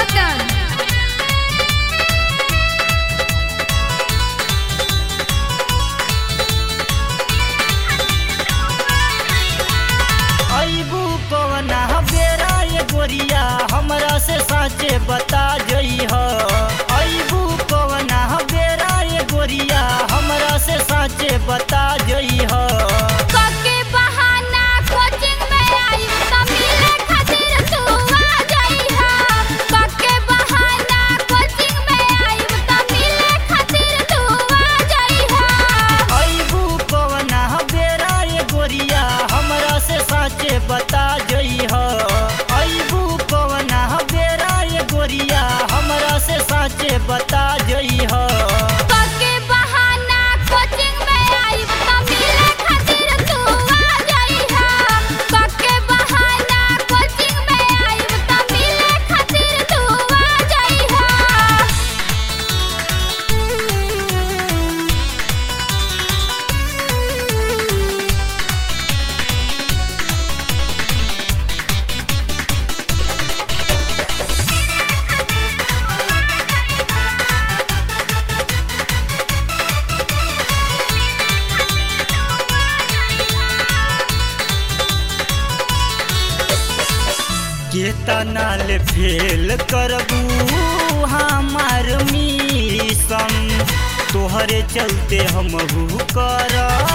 Cotton. अबू कवना बेरा ये गोरिया हमरा से साचे बता जई ह अबू कवना बेरा ये गोरिया हमरा से साचे बता जई ह कके बहाना कोचिंग में आई त मिले खातिर तू आ जाइहा कके बहाना कोचिंग में आई त मिले खातिर तू आ जाइहा अबू कवना बेरा ये गोरिया हमरा से साचे बता जई ह अबू कवना बेरा ये गोरिया हमरा से साचे बता जई ह कके बहाना कोचिंग में आई त मिले खातिर तू आ जाइहा कके बहाना कोचिंग में आई त मिले खातिर तू आ जाइहा केतना ले फेल करबू हमार मिशन तोहरे चलते हम कर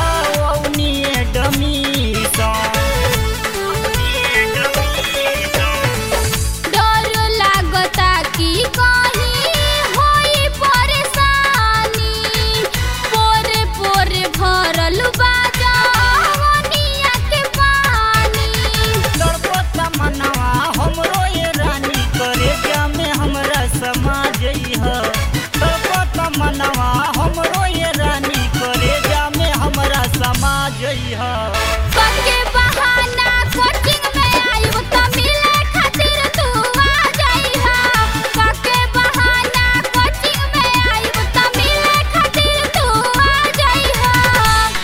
डर लागता कि कहीं होई परेशानी पोरे पोरे भरल बा जवनिया के पानी मनवा हमरो ये रानी करे जामे हमरा समा जइह तड़पत मनवा हमरो ये रानी करे जामे हमरा समा जइह कके बहाना कोचिंग में आइब त मिले खातिर तू आ जाइहा कके बहाना कोचिंग में आइब त मिले खातिर तू आ जाइहा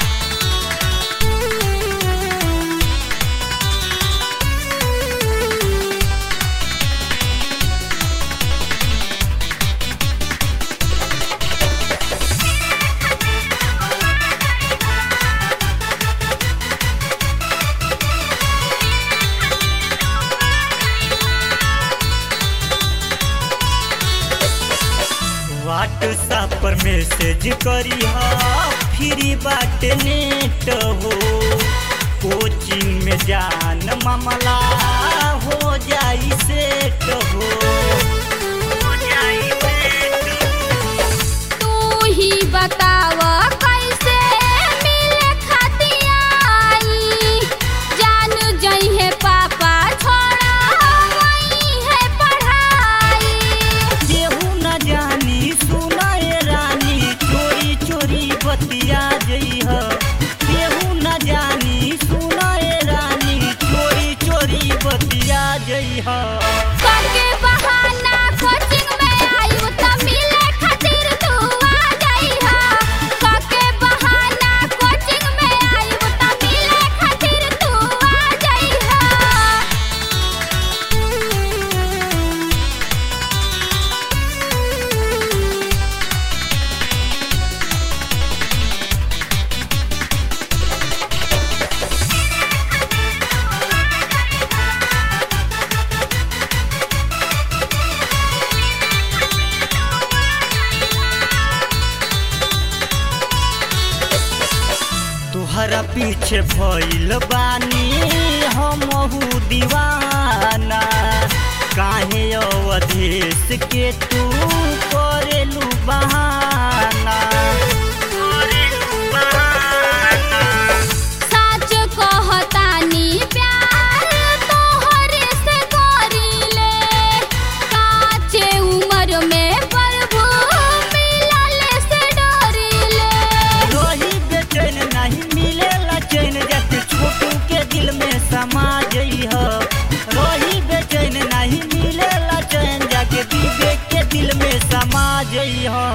व्हाट्सएप पर मैसेज करिह फ्री बाट नेट हो कोचिंग में जान मामला हो जाई सेट हो हो जाई सेट हो। तू ही बताव कैसे मिले खातिर आई जान जइहे पापा छोड़ा वही है पढ़ाई केहू न जानी सुनाए रानी चोरी चोरी बतिया जइह केहू न जानी सुनाए रानी चोरी चोरी बतिया जइह कके बहाना कोचिंग में आइब त मिले खातिर तू आ जाइहा कके बहाना कोचिंग में आइब त मिले खातिर तू आ जाइहा तुहरा पीछे भइल बानी हमहू दीवाना काहे अवधेश के तू करेलू बहाना करेलू बहाना सच कहतानी प्यार तोहरे से करीले काचे उम्र में प्रभु मिलल से डरीले रही बेचैन नहीं मिलेला चैन जब छोटू के दिल में समा जइह रही बेचैन नहीं मिलेला चैन जाके विवेक के दिल में समा जइह